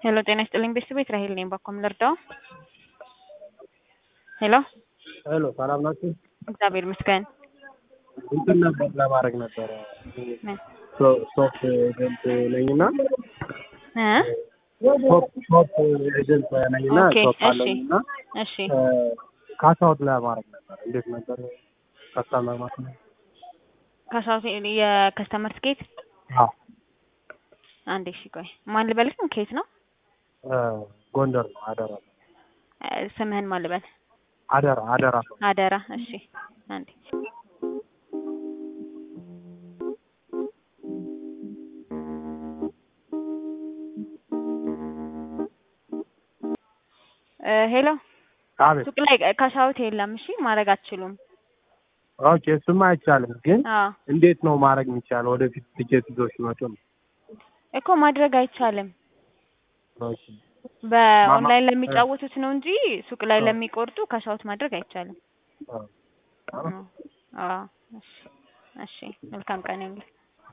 ሄሎ ጤና ይስጥልኝ ቤተሰቤት ራሄል ነኝ። ባኮም ልርዳው? ሄሎ ሄሎ ሰላም ናችሁ? እግዚአብሔር ይመስገን። እንትን ነበር ለማድረግ ነበረ ምን? ሶፍት ኤጀንት ነኝና እ ሾፕ ሾፕ ኤጀንት ነኝና ኦኬ፣ ሾፕ እሺ። አለኝና እሺ ካሳውት ለማድረግ ነበር። እንዴት ነበር ከስተመር ማለት ነው? ከሳውት የከስተመር ስኬት አዎ አንዴ እሺ ቆይ ማን ልበልህ? ከየት ነው? እ ጎንደር ነው። አደራ እ ስምህን ማን ልበል? አደራ አደራ አደራ እሺ አንዴ እ ሄሎ አቤት። ሱቅ ላይ ካሻውት የለም። እሺ ማድረግ አትችሉም። ኦኬ እሱማ አይቻልም፣ ግን አዎ እንዴት ነው ማድረግ የሚቻለው? ወደፊት ቲኬት ይዞ ሲመጡ ነው። እኮ ማድረግ አይቻልም። ኦኬ በኦንላይን ለሚጫወቱት ነው እንጂ ሱቅ ላይ አዎ። ለሚቆርጡ ካሻውት ማድረግ አይቻልም። አዎ። አዎ አዎ። እሺ እሺ መልካም ቀን ይሁንልህ።